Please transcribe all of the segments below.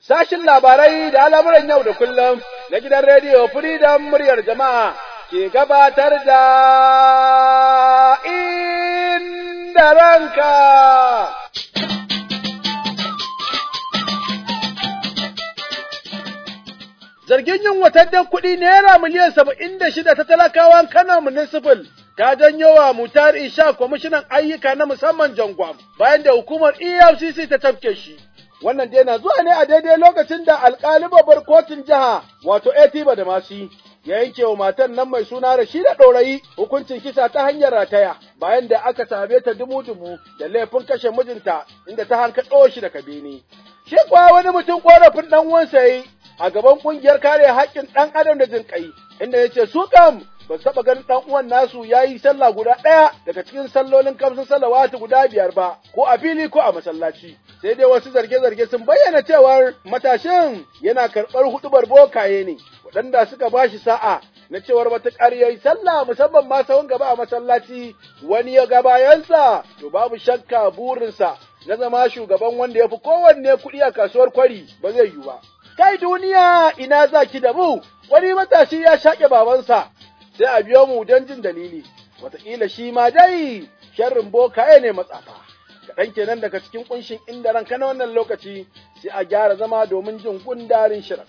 Sashin labarai da al'amuran yau da kullum na gidan rediyo Freedom muryar jama'a ke gabatar da inda ranka. Zargin yin watannin kuɗi naira miliyan saba'in da shida ta talakawan Kano Municipal ta janyo wa Mutar Isha kwamishinan ayyuka na musamman Jangwam bayan da hukumar EFCC ta tafke shi. Wannan dai na zuwa ne a daidai lokacin da alƙali babbar kotun jiha wato Etiba da Masi ya yanke wa matan nan mai suna Rashida Ɗorayi hukuncin kisa ta hanyar rataya bayan da aka same ta dumu-dumu da laifin kashe mijinta inda ta hankaɗo shi daga bene. Shi kuwa wani mutum ƙorafin ɗan wansa yi a gaban ƙungiyar kare haƙƙin ɗan adam da jinƙai inda ya ce su kam ba su taɓa ganin ɗan uwan nasu ya yi sallah guda ɗaya daga cikin sallolin kamsin salawatu guda biyar ba ko a fili ko a masallaci sai dai wasu zarge-zarge sun bayyana cewar matashin yana karɓar huɗubar bokaye ne waɗanda suka ba shi sa'a na cewar matuƙar ya yi sallah musamman ma sahun gaba a masallaci wani ya ga bayansa to babu shakka burinsa na zama shugaban wanda ya fi kowanne kuɗi a kasuwar kwari ba zai yiwu ba. Kai duniya ina za ki da mu, wani matashi ya shaƙe babansa, sai a biyo mu don jin dalili, wataƙila shi ma dai sharrin bokaye ne matsafa. Kaɗan kenan daga cikin ƙunshin inda ranka na wannan lokaci sai a gyara zama domin jin gundarin shirin.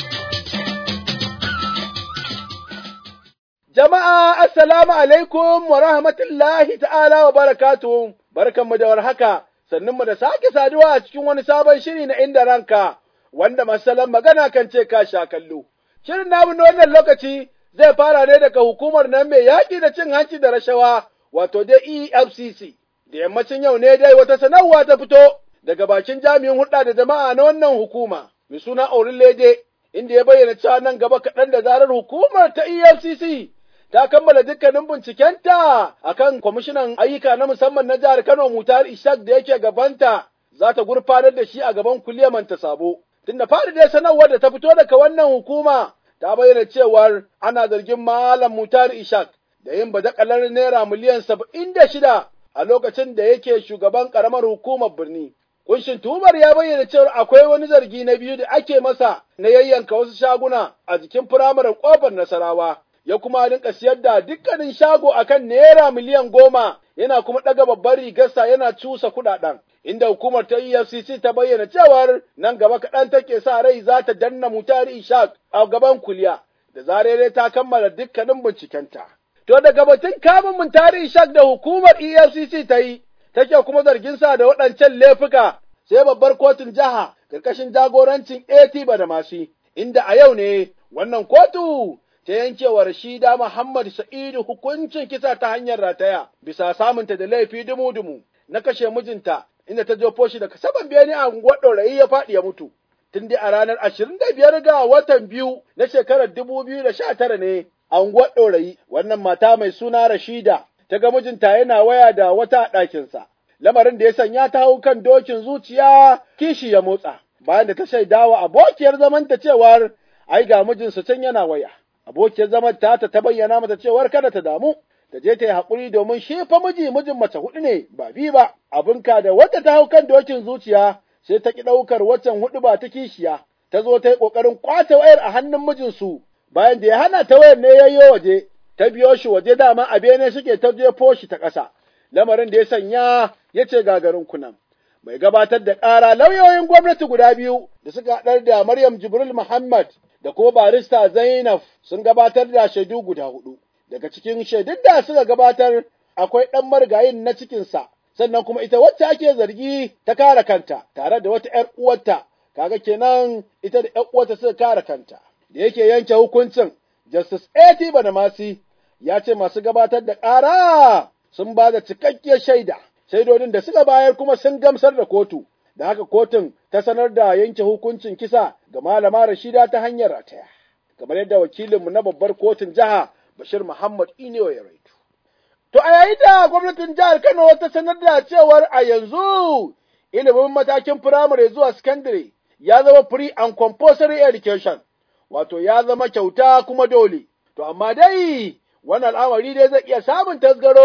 Jama'a, Assalamu alaikum wa rahmatullahi ta'ala wa barakatuhu, barkanmu da warhaka, sannunmu da sake saduwa a cikin wani sabon shiri na inda ranka. wanda masalan magana kan ce ka sha kallo. Shirin namu na wannan lokaci zai fara ne daga hukumar nan mai yaƙi da cin hanci da rashawa, wato dai EFCC. Da yammacin yau ne dai wata sanarwa ta fito daga bakin jami'in hulɗa da jama'a na wannan hukuma, mai suna Lede, inda ya bayyana cewa nan gaba kaɗan da zarar hukumar ta EFCC ta kammala dukkanin bincikenta akan kwamishinan ayyuka na musamman na jihar Kano Mutar Ishak da yake gabanta za ta gurfanar da shi a gaban kuliyaman ta sabo. Tunda fari dai sanarwar da ta fito daga wannan hukuma ta bayyana cewar ana zargin Malam Mutar Ishak da yin badakalar naira miliyan saba'in da shida a lokacin da yake shugaban ƙaramar hukumar birni. Kunshin tumar ya bayyana cewar akwai wani zargi na biyu da ake masa na yayyanka wasu shaguna a jikin firamaren ƙofar Nasarawa. Ya kuma rinka siyar da dukkanin shago akan naira miliyan goma yana kuma ɗaga babbar rigarsa yana cusa kuɗaɗen. inda hukumar ta EFCC ta bayyana cewar nan gaba kaɗan take sa rai za ta danna mutari Ishaq a gaban kuliya da zarere ta kammala dukkanin bincikenta. To daga batun kamun mutari Ishaq da hukumar EFCC ta yi, take kuma zargin sa da waɗancan laifuka sai babbar kotun jiha ƙarƙashin jagorancin AT Badamasi, inda a yau ne wannan kotu ta yankewar Rashida Muhammad Sa'idu hukuncin kisa ta hanyar rataya bisa samunta da laifi dumu-dumu na kashe mijinta inda ta jefo shi daga saman bene a unguwar ɗorayi ya faɗi ya mutu. Tun dai a ranar ashirin da biyar ga watan biyu na shekarar dubu biyu da sha tara ne a unguwar ɗorayi wannan mata mai suna Rashida ta ga mijinta yana waya da wata a ɗakinsa. Lamarin da ya sanya ta hau kan dokin zuciya kishi ya motsa. Bayan da ta shaidawa abokiyar zamanta cewar ai ga mijinsu can yana waya. Abokiyar zaman ta ta bayyana mata cewar kada ta damu ta je ta yi haƙuri domin shi fa miji mijin mace huɗu ne ba bi ba abinka da wadda ta hau kan dokin zuciya sai ta ki ɗaukar waccan huɗu ba ta kishiya ta zo ta yi ƙoƙarin ƙwace wayar a hannun mijinsu bayan da ya hana ta wayar ne yayyo waje ta biyo shi waje dama a bene suke ta jefo shi ta ƙasa lamarin da ya sanya ya ce gagarin kunan mai gabatar da ƙara lauyoyin gwamnati guda biyu da suka haɗar da Maryam Jibril Muhammad da kuma barista Zainab sun gabatar da shaidu guda huɗu. daga cikin shaidun da suka gabatar akwai ɗan marigayin na cikinsa, sannan kuma ita wacce ake zargi ta kare kanta tare da wata ‘yar uwarta, kaga kenan ita da ‘yar uwarta suka kare kanta. Da yake yanke hukuncin, Justice A.T. Banamasi ya ce masu gabatar da ƙara sun ba da cikakkiyar shaida, shaidodin da suka bayar kuma sun gamsar da kotu, da haka kotun ta sanar da yanke hukuncin kisa ga malama Rashida ta hanyar rataya. Kamar yadda wakilinmu na babbar kotun jiha Bashir Muhammad Inewa ya raitu. To a yayin da gwamnatin jihar Kano ta sanar da cewar a yanzu ilimin matakin firamare zuwa sakandare ya zama free and compulsory education, wato ya zama kyauta kuma dole. To amma dai wannan al'amari dai zai iya samun tasgaro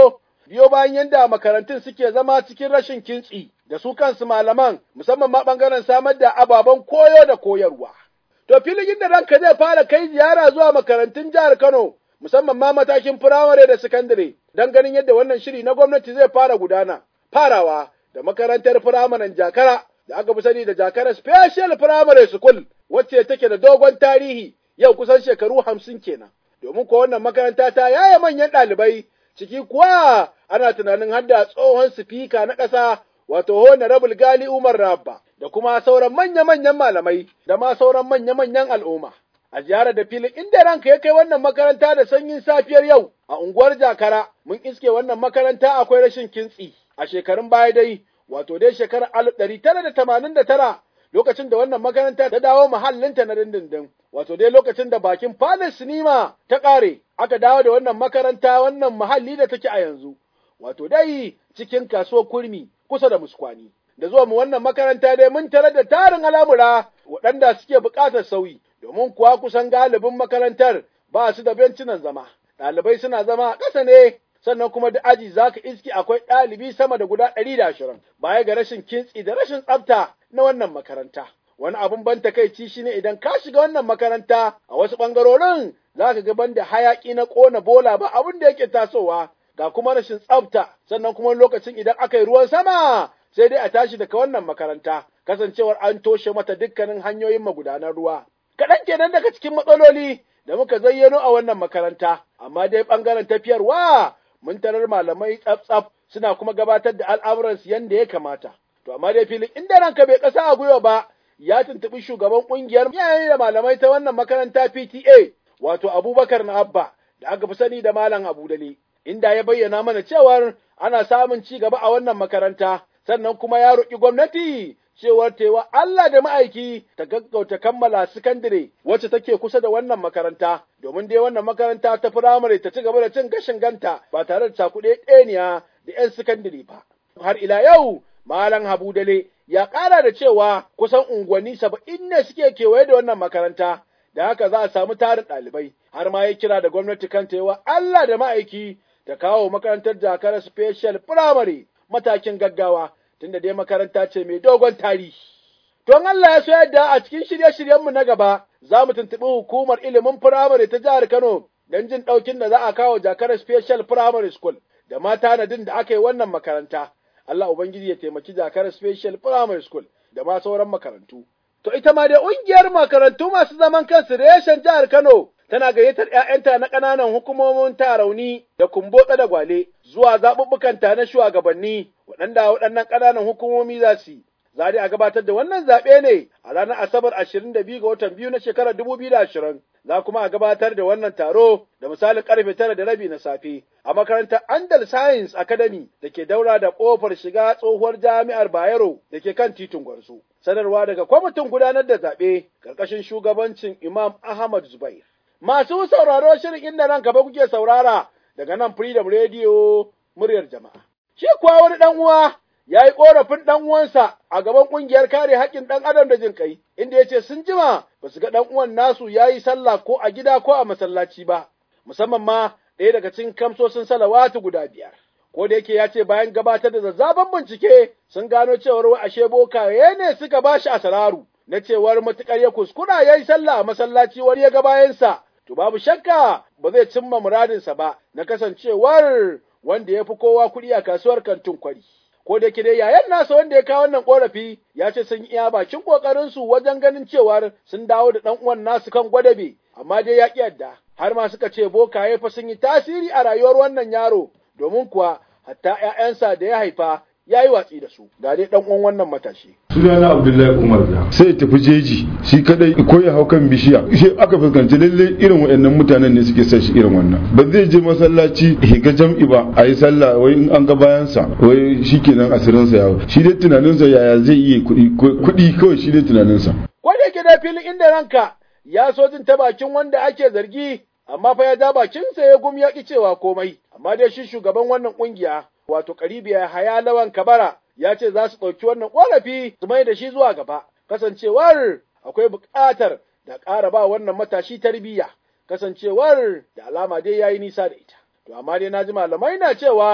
biyo bayan yadda makarantun suke zama cikin rashin kintsi da su kansu malaman musamman ma ɓangaren samar da ababen koyo da koyarwa. To filin da ranka zai fara kai ziyara zuwa makarantun jihar Kano musamman ma matakin firamare da sakandare don ganin yadda wannan shiri na gwamnati zai fara gudana. Farawa da makarantar firamaren Jakara da aka fi sani da Jakara Special Primary School wacce take da dogon tarihi yau kusan shekaru hamsin kenan. Domin ko wannan makaranta ta yaya manyan ɗalibai ciki kuwa ana tunanin hadda tsohon sifika na ƙasa wato Honorable Gali Umar Rabba da kuma sauran manya-manyan malamai da ma sauran manya-manyan al'umma. A ziyarar da filin inda ranka ya kai wannan makaranta da sanyin safiyar yau a unguwar Jakara mun iske wannan makaranta akwai rashin kintsi a shekarun baya dai wato dai shekarar alif ɗari tara da tamanin da tara lokacin da wannan makaranta ta dawo mahallinta na dindindin wato dai lokacin da bakin Palace Sinima ta ƙare aka dawo da wannan makaranta wannan mahalli da take a yanzu wato dai cikin kasuwar kurmi kusa da muskwani da zuwa mu wannan makaranta dai mun tarar da tarin al'amura waɗanda suke buƙatar sauyi domin kuwa kusan galibin makarantar ba su da bencinan zama ɗalibai suna zama a ƙasa ne sannan kuma da aji za ka iski akwai ɗalibi sama da guda ɗari da ashirin baya ga rashin kintsi da rashin tsafta na wannan makaranta. Wani abin ban takaici shi ne idan ka shiga wannan makaranta a wasu ɓangarorin za ka ga banda hayaƙi na ƙona bola ba abin da yake tasowa ga kuma rashin tsafta sannan kuma lokacin idan aka yi ruwan sama sai dai a tashi daga wannan makaranta kasancewar an toshe mata dukkanin hanyoyin magudanar ruwa. Kaɗan kenan daga cikin matsaloli da muka zayyano a wannan makaranta amma dai ɓangaren tafiyarwa mun tarar malamai tsaf-tsaf suna kuma gabatar da al'amuransu yadda ya kamata. To, amma dai filin inda ranka bai ƙasa a gwiwa ba, ya tuntuɓi shugaban ƙungiyar yayin da malamai ta wannan makaranta PTA, wato Abubakar na Abba, da aka fi sani da Malam Abu Dale, inda ya bayyana mana cewar ana samun ci gaba a wannan makaranta, sannan kuma ya roƙi gwamnati cewar tewa Allah da ma'aiki ta gaggauta kammala sakandire wacce take kusa da wannan makaranta, domin dai wannan makaranta ta firamare ta ci gaba da cin gashin ganta ba tare da cakuɗe ɗeniya da ‘yan sakandire ba. Har ila yau, Malam Habu Dale ya ƙara da cewa kusan unguwanni saba'in ne suke kewaye da wannan makaranta, da haka za a samu tarin ɗalibai, har ma ya kira da gwamnati kan tewa Allah da ma'aiki ta kawo makarantar Jakar Special Primary matakin gaggawa. tunda dai makaranta ce mai dogon tarihi. Don Allah ya so yadda a cikin shirye-shiryenmu na gaba za mu tuntuɓi hukumar ilimin firamare ta jihar Kano don jin ɗaukin da za a kawo jakar Special Primary School da ma tanadin da aka yi wannan makaranta. Allah Ubangiji ya taimaki jakar Special Primary School da ma sauran makarantu. To ita ma dai ƙungiyar makarantu masu zaman kansu reshen jihar Kano tana gayyatar ‘ya'yanta na ƙananan hukumomin tarauni da kumbotsa da gwale zuwa zaɓuɓɓukanta na shugabanni waɗanda waɗannan ƙananan hukumomi za su yi. Za a gabatar da wannan zaɓe ne a ranar Asabar ashirin da biyu ga watan biyu na shekarar dubu biyu da ashirin. Za kuma a gabatar da wannan taro da misalin ƙarfe tara da rabi na safe a makarantar Andal Science Academy da ke daura da ƙofar shiga tsohuwar jami'ar Bayero da ke kan titin Gwarzo. Sanarwa daga kwamitin gudanar da zaɓe ƙarƙashin shugabancin Imam Ahmad Zubair. Masu sauraro shirin inda nan gaba kuke saurara daga nan Freedom Radio muryar jama'a. Shi kuwa wani ɗan uwa ya yi ƙorafin ɗan uwansa a gaban ƙungiyar kare haƙƙin ɗan adam da jin ƙai, inda ya ce sun jima ba su ga ɗan uwan nasu ya yi sallah ko a gida ko a masallaci ba, musamman ma ɗaya daga cikin kamsosin salawatu guda biyar. Ko da yake ya ce bayan gabatar da zazzaban bincike sun gano cewar wai ashe bokaye ne suka ba shi asararu na cewar matuƙar ya kuskura ya yi sallah a masallaci wani ya ga bayansa to babu shakka ba zai cimma muradinsa ba na kasancewar wanda ya fi kowa kuɗi a kasuwar kantin kwari. Ko da ke dai yayan nasa wanda ya kawo wannan ƙorafi ya ce sun iya bakin ƙoƙarinsu wajen ganin cewar sun dawo da ɗan uwan nasu kan gwadabe, amma dai ya ƙi yadda. Har ma suka ce bokaye fa sun yi tasiri a rayuwar wannan yaro, domin kuwa hatta ‘ya'yansa da ya haifa ya yi watsi da su ga dai dan uwan wannan matashi sunana abdullahi umar da sai ya tafi jeji shi kadai ko ya hau kan bishiya shi aka fuskanci lalle irin waɗannan mutanen ne suke son shi irin wannan ba zai je masallaci higa jam'i ba a yi sallah wai in an ga bayansa wai shi kenan asirinsa yawo shi dai tunaninsa yaya zai iya kuɗi kawai shi dai tunaninsa ko da yake da filin inda ranka ya so jin ta bakin wanda ake zargi amma fa ya ja bakinsa ya gum ya ki cewa komai amma dai shi shugaban wannan kungiya wato karibiya haya lawan kabara ya ce za su ɗauki wannan ƙorafi su mai da shi zuwa gaba kasancewar akwai buƙatar da ƙara ba wannan matashi tarbiyya kasancewar da alama dai ya yi nisa da ita to amma dai na ji malamai na cewa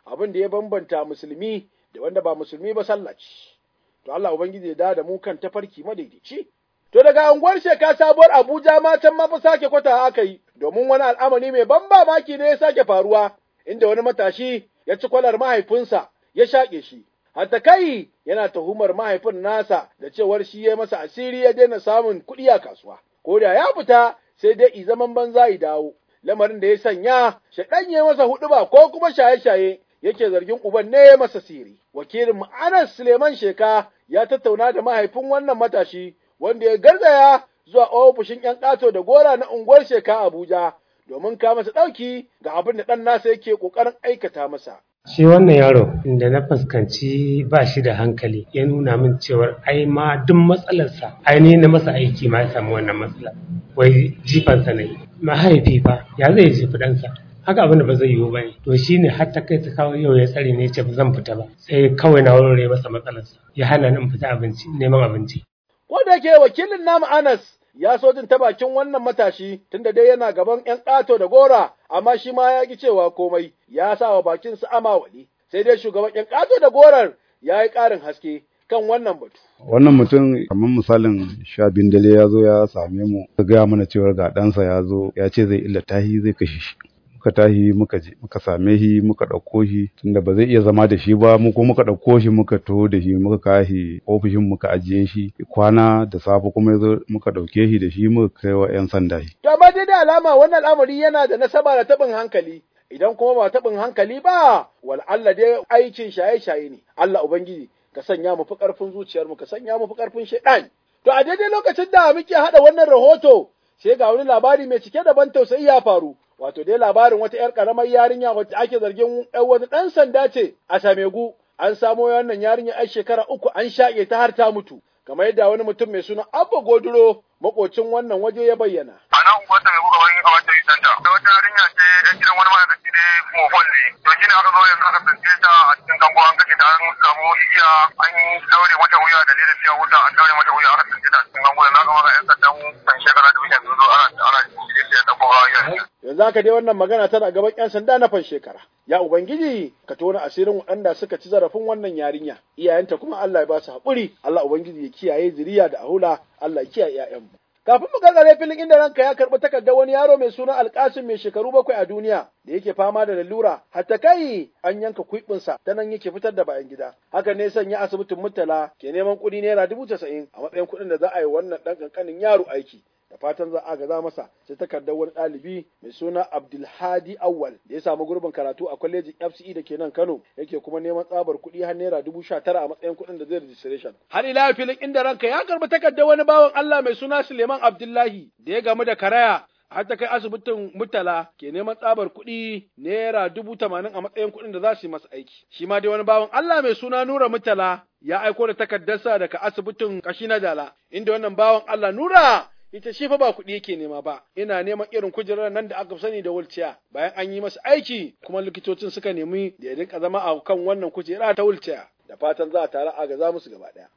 abin da ya bambanta musulmi da wanda ba musulmi ba sallah ce. To Allah Ubangiji ya da da mu kan tafarki madaidaici. To daga unguwar sheka sabuwar Abuja ma can ma fa sake kwata aka yi, domin wani al'amari mai ban mamaki ne ya sake faruwa, inda wani matashi ya ci kwalar mahaifinsa ya shaƙe shi. Hatta kai yana tuhumar mahaifin nasa da cewar shi ya masa asiri ya daina samun kuɗi a kasuwa. Ko da ya fita sai dai i zaman banza i dawo. Lamarin da ya sanya shaɗan ya masa huɗuba ko kuma shaye-shaye yake zargin uban ne ya masa siri. Wakilin Anas Suleiman Sheka ya tattauna da mahaifin wannan matashi wanda ya garzaya zuwa ofishin ‘yan ƙato da gora na unguwar Sheka Abuja domin ka masa ɗauki ga abin da ɗan nasa yake ƙoƙarin aikata masa. Shi wannan yaro da na fuskanci ba shi da hankali ya nuna min cewar ai ma duk matsalarsa ai na masa aiki ma ya samu wannan matsala wai jifansa ne mahaifi fa ya zai jefi ɗansa haka abin da ba zai yiwu ba ne to shi ne har ta kai ta kawo yau ya tsare ne ce ba zan fita ba sai kawai na warware masa matsalarsa ya hana ni in fita abinci neman abinci. Ko da ke wakilin namu Anas ya so jin ta bakin wannan matashi tunda dai yana gaban ‘yan ƙato da gora, amma shi ma ya ki cewa komai, ya sa wa bakin su amawali. Sai dai shugaban ‘yan ƙato da gorar ya yi ƙarin haske kan wannan batu. Wannan mutum kamar misalin sha biyun dare ya zo ya same mu, ya gaya mana cewar ga ɗansa ya zo ya ce zai illa tahi zai kashe shi. muka tahi muka je muka same shi muka ɗauko shi tunda ba zai iya zama da shi ba mu ko muka ɗauko shi muka taho da shi muka kashi ofishin muka ajiye shi kwana da safe kuma yazo muka ɗauke shi da shi muka kai wa 'yan sanda shi. To amma dai da alama wannan al'amari yana da nasaba da taɓin hankali idan kuma ba taɓin hankali ba wal Allah dai aikin shaye-shaye ne Allah ubangiji ka sanya mu fi ƙarfin zuciyarmu ka sanya mu fi ƙarfin shaiɗan. To a daidai lokacin da muke haɗa wannan rahoto sai ga wani labari mai cike da ban tausayi ya faru wato dai labarin wata ‘yar ƙaramar yarinya wacce ake zargin ‘yan wani ɗan sanda ce a Samegu, an samo wannan yarinya ‘yar shekara uku an shaƙe ta har ta mutu, kamar yadda wani mutum mai suna Abba Goduro makocin wannan waje ya bayyana. A nan unguwar Samegu gaban a wata santa, da wata yarinya ce ‘yan gidan wani ma'aikaci ne mofon ne, to shi ne aka zo yanzu aka tsince ta a cikin kango an kashe ta an samu igiya an daure mata wuya da da fiya wuta an daure mata wuya aka tsince ta a cikin kango na gama ga ‘yan sandan kan shekara da bishan sun zo ana ana shirye da ɗauko yarinya. yanzu haka dai wannan magana tana gaban 'yan sanda na fan shekara. Ya Ubangiji, ka tona asirin waɗanda suka ci zarafin wannan yarinya, iyayenta kuma Allah ya ba su haƙuri, Allah Ubangiji ya kiyaye zuriya da ahula, Allah ya kiyaye 'ya'yanmu. Kafin mu gargare filin inda ranka ya karɓi takardar wani yaro mai suna Alƙasim mai shekaru bakwai a duniya da yake fama da lalura, hatta kai an yanka kuɗinsa ta nan yake fitar da bayan gida. Haka ne sanya asibitin Murtala ke neman kuɗi naira dubu casa'in a matsayin kuɗin da za a yi wannan ɗan ƙanƙanin yaro aiki. da fatan za a gaza masa sai takardar wani ɗalibi mai suna Abdulhadi Awwal da ya samu gurbin karatu a kwalejin FCE da ke nan Kano yake kuma neman tsabar kuɗi har naira dubu sha tara a matsayin kuɗin da zai registration. Har ila filin inda ranka ya karɓi takardar wani bawan Allah mai suna Suleiman Abdullahi da ya gamu da karaya har ta kai asibitin Murtala ke neman tsabar kuɗi naira dubu tamanin a matsayin kuɗin da za su yi masa aiki. Shi ma dai wani bawan Allah mai suna Nura Murtala ya aiko da takardarsa daga asibitin Kashi na Dala inda wannan bawan Allah Nura ita shi fa ba kuɗi yake nema ba, ina neman irin kujerar nan da aka sani da wulciya bayan an yi masa aiki kuma likitocin suka nemi da ya dinka zama a kan wannan kujera ta wulciya da fatan za a tare a gaza musu gaba ɗaya.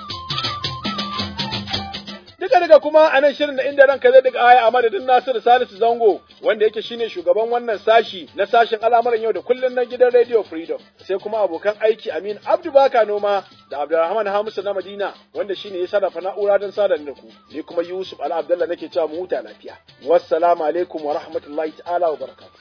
Duka daga kuma a nan shirin da inda ranka zai daga aya a madadin Nasiru Salisu Zango wanda yake shine shugaban wannan sashi na sashen al'amuran yau da kullun na gidan Radio Freedom sai kuma abokan aiki Amin Abdu Baka Noma da Abdulrahman Hamisu na Madina wanda shine ya sarrafa na'ura don sadar da ku ni kuma Yusuf Al Abdullah nake cewa mu huta lafiya wassalamu alaikum wa rahmatullahi ta'ala wa barakatuh